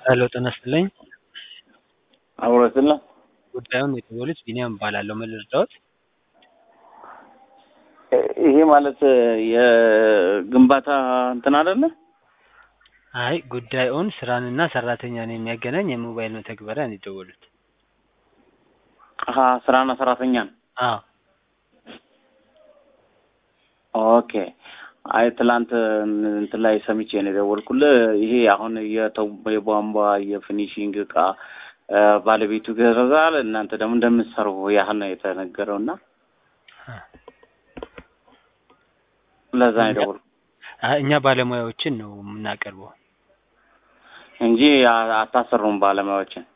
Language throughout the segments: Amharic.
ሄሎ ጤና ይስጥልኝ። አብሮትና ጉዳዩን የተባሉት ቢኒያም እባላለሁ። ምን ልርዳዎት? ይሄ ማለት የግንባታ እንትን አይደለ? አይ ጉዳዩን ስራንና ሰራተኛን የሚያገናኝ የሞባይል መተግበሪያ ነው የደወሉት። አሀ ስራና ሰራተኛን። አዎ ኦኬ። አይ ትላንት እንትን ላይ ሰምቼ ነው የደወልኩልህ። ይሄ አሁን የተው- የቧንቧ የፊኒሽንግ እቃ ባለቤቱ ገዛል፣ እናንተ ደግሞ እንደምትሰሩ ያህል ነው የተነገረው እና ለዛ ነው የደወልኩት አይ እኛ ባለሙያዎችን ነው የምናቀርበው። እንጂ አ- አታሰሩም ባለሙያዎችን።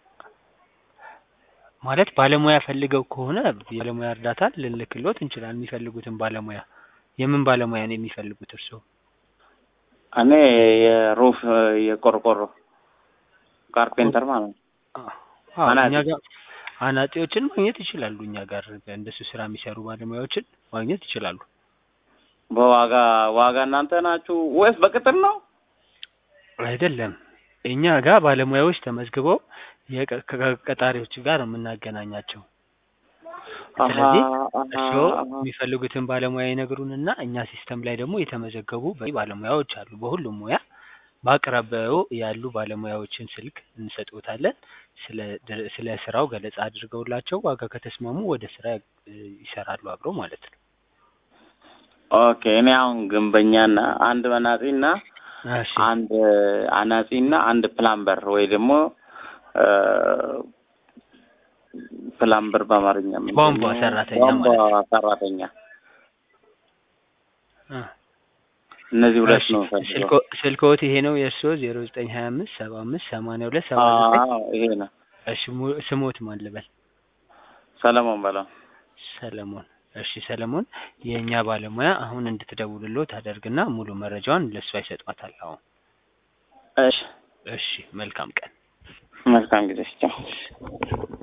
ማለት ባለሙያ ፈልገው ከሆነ የባለሙያ እርዳታ ልንልክሎት እንችላለን። የሚፈልጉትን ባለሙያ የምን ባለሙያ ነው የሚፈልጉት እርስዎ? እኔ የሩፍ የቆርቆሮ ካርፔንተር ማለት ነው። አዎ አናጢ። እኛ ጋር አናጢዎችን ማግኘት ይችላሉ። እኛ ጋር እንደሱ ስራ የሚሰሩ ባለሙያዎችን ማግኘት ይችላሉ። በዋጋ ዋጋ እናንተ ናችሁ ወይስ በቅጥር ነው? አይደለም እኛ ጋር ባለሙያዎች ተመዝግበው የቀ- ከቀጣሪዎች ጋር ነው የምናገናኛቸው። ስለዚህ እርስዎ የሚፈልጉትን ባለሙያ ይነግሩንና እኛ ሲስተም ላይ ደግሞ የተመዘገቡ በቂ ባለሙያዎች አሉ። በሁሉም ሙያ በአቅራቢያው ያሉ ባለሙያዎችን ስልክ እንሰጥዎታለን። ስለ ድር- ስለ ስራው ገለጻ አድርገውላቸው ዋጋ ከተስማሙ ወደ ስራ እ, ይሰራሉ አብረው ማለት ነው። ኦኬ እኔ አሁን ግንበኛና አንድ አናጺና እሺ አንድ አናጺና አንድ ፕላምበር ወይ ደግሞ እ፣ ፕላምበር በአማርኛ ምንድን ቧንቧ ነው? ሰራተኛ ቧንቧ ማለት ሰራተኛ እ፣ እነዚህ ሁለት እሺ ነው ፈልገው። ስልኮ- ስልክዎት ይሄ ነው የእርስዎ ዜሮ ዘጠኝ ሀያ አምስት ሰባ አምስት ሰማንያ ሁለት ሰባ ዘጠኝ አዎ ይሄ ነው። እሺ mu- ስሞት ማን ልበል? ሰለሞን በለው። ሰለሞን። እሺ ሰለሞን፣ የእኛ ባለሙያ አሁን እንድትደውልሎት አደርግና ሙሉ መረጃውን ለእሷ ይሰጧታል። አሁን እሺ እሺ፣ መልካም ቀን። መልካም ጊዜ። ቻው